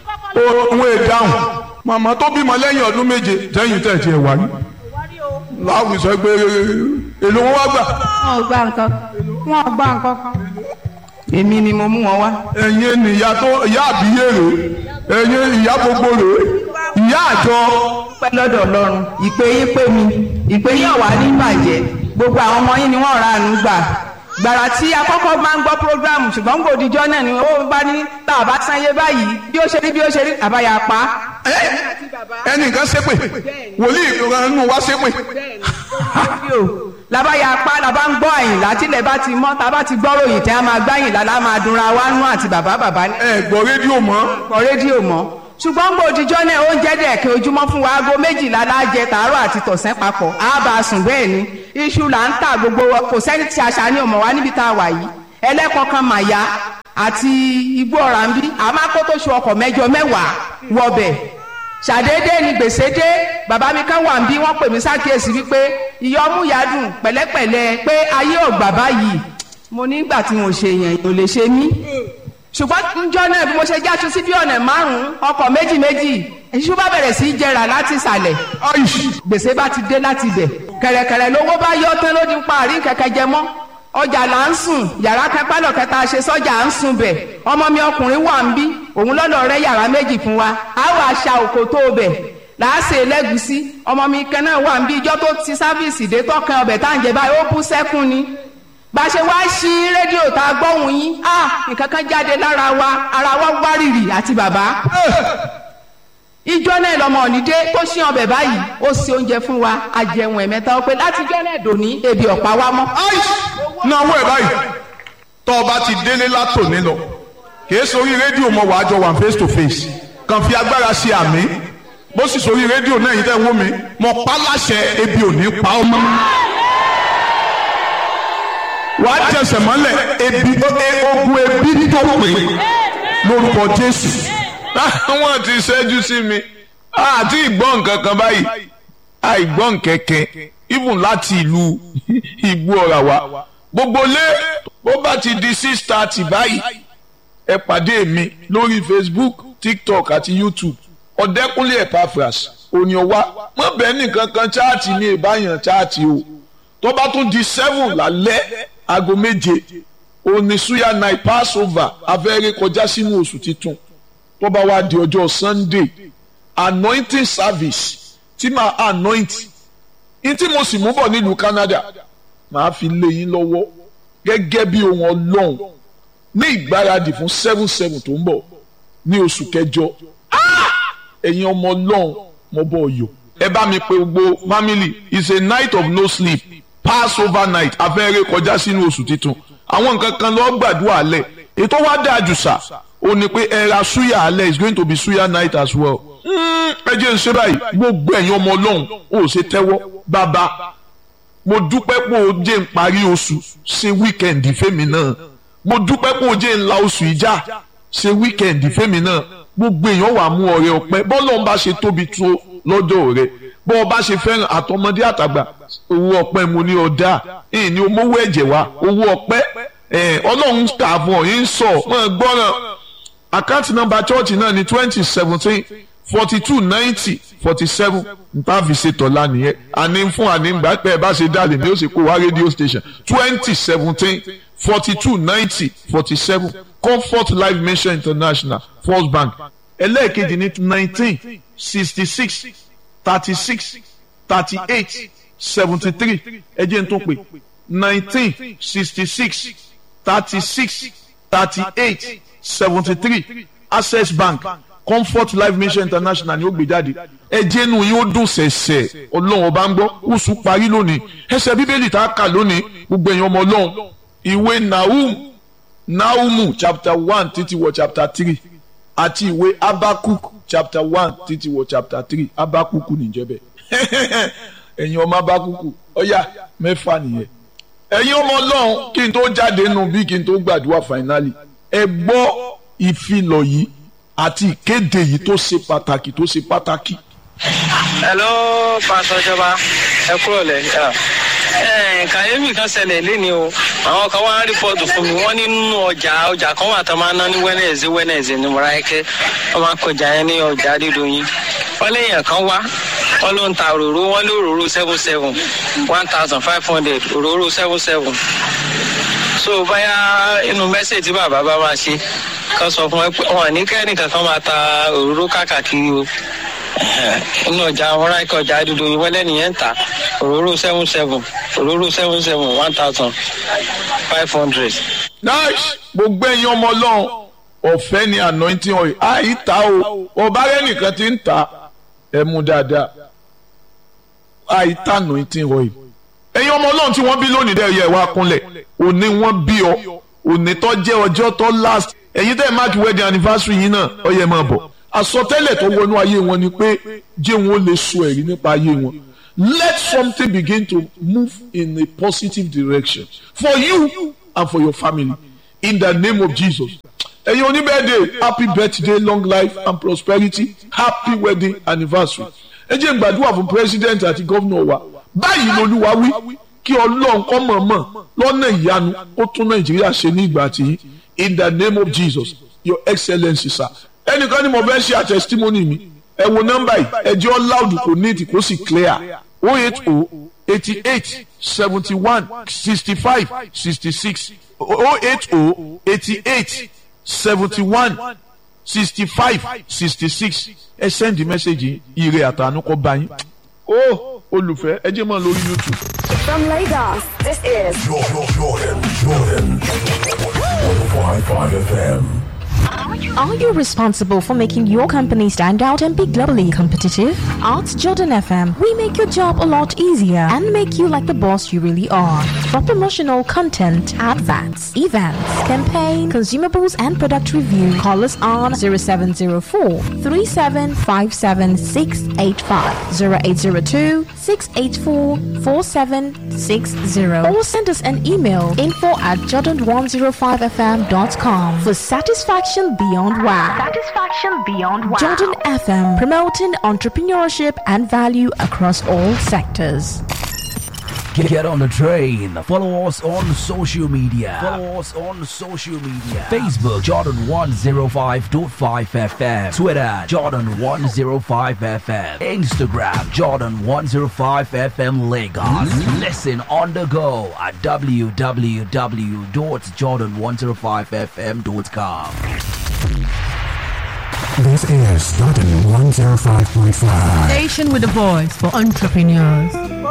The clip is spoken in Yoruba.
òun èdáhùn màmá tó bímọ lẹ́yìn ọdún méje jẹ́yìn tẹ̀ tiẹ̀ wáyé láwùjọ sọ pé èlò wọn wá gbà wọn ò gba nǹkan wọn ò gba nǹkan kan. èmi ni mo mú wọn wá. ẹ̀yin nìyá tó ìyá àbíyé rè ẹ̀yin ìyá gbogbo rè ìyá àjọ pẹ́ lọ́dọ̀ ọlọ́run ìpè yín pé mi ìpè yín ọ̀wá ní bàjẹ́ gbogbo àwọn ọmọ yín ni wọ́n ra àánú gbà gbàrà tí akọ́kọ́ máa ń gbọ́ programu ṣùgbọ́n gbòdìjọ́ náà ni ó bá ní tá a bá sáyé báyìí bí ó ṣe rí bí ó ṣe rí àbáyà pa. ẹnìkan ṣépè wòlíì nínú wa ṣépè fídíò labáyà pa labá ń gbọ́ àyìnlá tílẹ̀ bá ti mọ́ tá a bá ti gbọ́ ròyìn tí a máa gbáyìnlá la máa dunra wa nú àti bàbá bàbá ní ẹ gbọ́ rédíò mọ́ kọ rédíò mọ́ ṣùgbọ́n gbòdìjọ́ náà oúnjẹ dẹ̀kẹ́ ojúmọ́ fún wa aago méjìlá lájẹ tàárọ̀ àti tọ̀sán papọ̀ á bá a sùn bẹ́ẹ̀ ni iṣu là ń tà gbogbo wa kò sẹ́ni tí aṣa ní ọmọ wa níbi tá a wà yìí ẹlẹ́kọ̀ọ́kan màyà àti igbó ọ̀rá ń bí àmọ́ kó tó ṣe ọkọ̀ mẹ́jọ mẹ́wàá wọbẹ̀ ṣàdédé ni gbèsè dé bàbá mi kan wà ń bí wọ́n pè mí sákìyèsí wípé ìyọmú yadùn pẹ̀lẹ́pẹ̀lẹ́ pé ayé ọ̀gbà báyìí mo nígbà tí mo ṣe yẹn ò lè ṣe mí ṣùgbọ́n njọ́ náà bí mo ṣe jáṣu sí bí ọ̀nà márùn-ún ọkọ̀ méjì méjì èṣù bá bẹ̀rẹ̀ sí í jẹrà láti ìsàlẹ̀ gbèsè bá ti dé láti ibẹ̀ kẹ̀rẹ̀kẹ̀rẹ̀ lówó bá yọ tán ló di ń parí kẹ̀kẹ́ jẹ mọ́ ọjà là ń sùn yàrá kápálọ̀ kẹta ṣe sọ́jà ń sùn bẹ̀ ọmọ mi ọkùnrin wà ń bí òun lọ́lọ́ rẹ yàrá méjì fún wa á wà aṣa òkò tó bẹ̀ láàṣẹ lẹ́gùsí ọmọ mi kan náà wà ń bí ijọ́ tó ti sáfíìsì dé tọkàn ọbẹ̀ tá à ń jẹ báyìí ó bú sẹ́kún ni bá a ṣe wá sí rédíò tá a gbọ́hùn yín ah nǹkan kan jáde lára wa ara wa wárìrì àti bàbá ìjọ náà lọmọ ònídé tó ṣí ọbẹ̀ báyìí ó ṣe oúnjẹ fún wa àjẹun ẹ̀mẹ́ta ó pé láti jọ́ náà dòní ebi ọ̀pá wa mọ́. náwó ẹ̀ báyìí tọ́ ọ bá ti délé látòní lọ kìí sórí rédíò mọ wàá jọ wà face to face kàn fi agbára ṣe àmì bó sì sórí rédíò náà yìí tẹ́ ń wó mi mọ pa láṣẹ ebi ò ní pa ọ́ mọ́ wàá jẹsẹ̀ mọ́lẹ̀ ebi ogun ebi tó pè lórúkọ Jésù. wọ́n ti ṣẹ́jú sí mi àti ìgbọ́n nǹkan kan báyìí àìgbọ́n kẹ̀kẹ́ even láti ìlú ìgbó ọ̀rà wa gbogbo lé bó bá ti di six thirty báyìí ẹ pàdé mi lórí Facebook TikTok àti YouTube ọ̀dẹ́kúnlé Epaphras òní ọwá mọ̀ bẹ́ẹ̀ nìkan kan chaati ní ìbáyàn chaati o tó bá tún di seven lálẹ́ aago méje òní suya night passover afẹ́rẹ́ kọjá sínú oṣù titun tó bá wá di ọjọ́ sunday anointing service tí màá anoint ní tí mo sì mú bọ̀ nílùú canada màá fi lé yín lọ́wọ́ gẹ́gẹ́ bí ohun ọlọ́run ní ìgbáradì fún seven seven tó ń bọ̀ ní oṣù kẹjọ ẹ̀yin ọmọ ọlọ́run mo bọ̀ ọ̀yọ́ ẹ bá mi pe gbogbo family it's a night of no sleep passover night afẹ́rẹ́ kọjá sínú oṣù titun àwọn nǹkan kan lọ́ọ́ gbàdúrà alẹ́ ètò wa dáa jù sà ó ní pé ẹ ra suya alẹ́ is going to be suya night as well. ẹ jẹ́ ń ṣe báyìí gbogbo ẹ̀yin ọmọ ọlọ́run ó ṣe tẹ́wọ́ bàbá mo dúpẹ́ pé o jẹ́ ń parí oṣù ṣe wíkẹ̀ndì fẹ́mi náà mo dúpẹ́ pé o jẹ́ ń la oṣù ìjà ṣe wíkẹ̀ndì fẹ́mi náà gbogbo èèyàn wà mú ọrẹ ọpẹ́ bọ́lọ̀ ń bá ṣe tóbi tó lọ́dọ̀ rẹ bọ́ ọ bá ṣe fẹ́ràn àtọmọdé àtàgbà owó ọpẹ́ mo ní ọ̀dà ìní omówó ẹ̀jẹ̀ wa owó ọpẹ́ ọlọ́run kà fún ọ yín sọ wọn gbọ́ràn àkáǹtì nọ́mbà chọ́ọ̀chì náà ní twenty seventeen forty two ninety forty seven nta fi ṣe tọ́lá nìyẹn àní fún àní gbà pé ẹ bá ṣe dáàlì ní ó sì kó wá rédíò station twenty seventeen forty two ninety forty seven comfort life mission international first bank ẹlẹ́ẹ̀kejì ní nineteen sixty six thirty six thirty eight seventy three ẹ jẹ́ n tó pè nineteen sixty six thirty six thirty eight seventy three access bank comfort life mission international ni ó gbé jáde ẹjẹ nu yín ó dùn sẹ̀sẹ̀ ọlọ́run ọba ń gbọ́ oṣù parí lónìí ẹsẹ̀ bíbélì tá a kà lónìí gbogbo èèyàn ọmọ ọlọ́run ìwé nahum nahumu chapter one títí wọ chapter three àti ìwé abakuk chapter one títí wọ chapter three abakuku nìjẹ́bẹ̀ ẹ̀yin ọmọ abakuku ọ̀yà mẹ́fà nìyẹn ẹ̀yin ọmọ ọlọ́run kí n tó jáde nù bí kí n tó gbàdúrà finally ẹ gbọ́ ìfilọ̀ yìí àti ìkéde yìí tó ṣe pàtàkì tó ṣe pàtàkì. hello pásọ ìjọba ẹ kúrò lẹ́yìn Ẹ, kàyéfì kan ṣẹlẹ̀ léni o àwọn kan wá rìpọ́ọ̀tù fún mi wọ́n ní nínú ọjà ọjà kan wà tó máa ń ná ní wẹ́nẹ̀ẹ̀sì wẹ́nẹ̀ẹ̀sì ní mọ̀ráyẹ́kẹ́ wọ́n máa ń kọjá yẹn ní ọjà dídòyìn wọ́n léèyàn kan wá wọ́n ló ń ta òróró wọ́n lé òróró seven seven one thousand five hundred òróró seven seven so báyà inú mẹ́sẹ̀ tí bàbá bá máa ṣe kan sọ fún ẹ pé wọn ní kẹ́rin kankan máa ta òróró káàkiri o inú ọjà mọ̀ráyẹ́kẹ́ ọjà dídòyìn wọ́n lẹ́nìyẹn ń ta òróró seven seven òróró seven seven one thousand five hundred. nice gbogbo ẹ̀yin ọmọ ọlọ́run ọ̀fẹ́ ni anointing oil àìta o ọba rẹ nìkan ti ń ta ẹ mú dáadáa àìta anointing oil ẹ̀yin ọmọ ọlọ́run tí wọ́n bí lónìí dẹ́ yẹ wá kúnlẹ̀ òní wọ́n bí ọ òní tó jẹ́ ọjọ́ tó last ẹ̀yin tẹ́ mark wedding anniversary yìí náà ó yẹ máa bọ̀ àsọtẹ́lẹ̀ tó wọnú ayé wọn ni pé jẹ́ wọn ó lè sọ ẹ̀rí nípa ayé wọn let something begin to move in a positive direction for you and for your family in the name of Jesus. ẹ̀yin oníbẹ̀ẹ́dẹ̀ happy birthday long life and prosperity happy wedding anniversary. ẹ jẹ́ n gbàdúrà fún president àti gómìnà wa báyìí lolúwa wí kí ọlọ́run kọ́ mọ̀ọ́mọ̀ lọ́nà ìyanu ó tún nàìjíríà ṣe ní ìgbà tí in the name of Jesus your excellency sir. ẹnìkan ni mo fẹ́ ṣe àtẹ̀sítímọ́nì mi ẹ wo nọ́mbà yìí ẹ jẹ́ ọ́ loud kò ní ìtì kó sì clear o eight o eighty eight seventy one sixty five sixty six o eight o eighty eight seventy one sixty five sixty six ẹ send the message ire àtànú kọ bá yín ó olùfẹ́ ẹ jẹ́ mọ́ lórí YouTube. From Lagos, this is Jordan, Jordan, Jordan. 105.5 FM. Are you responsible for making your company stand out and be globally competitive? At Jordan FM, we make your job a lot easier and make you like the boss you really are. For promotional content, adverts, events, campaign, consumables, and product review, call us on 0704 3757685, 0802 684 4760, or send us an email info at jordan105fm.com for satisfaction beyond wow. Satisfaction Beyond Wow. Jordan FM, promoting entrepreneurship and value across all sectors. Get, get on the train. Follow us on social media. Follow us on social media. Facebook Jordan 105.5 FM. Twitter Jordan 105 FM. Instagram Jordan 105 FM Lagos. Listen on the go at www.jordan105fm.com. This is Jordan 105.5. Station with a voice for entrepreneurs.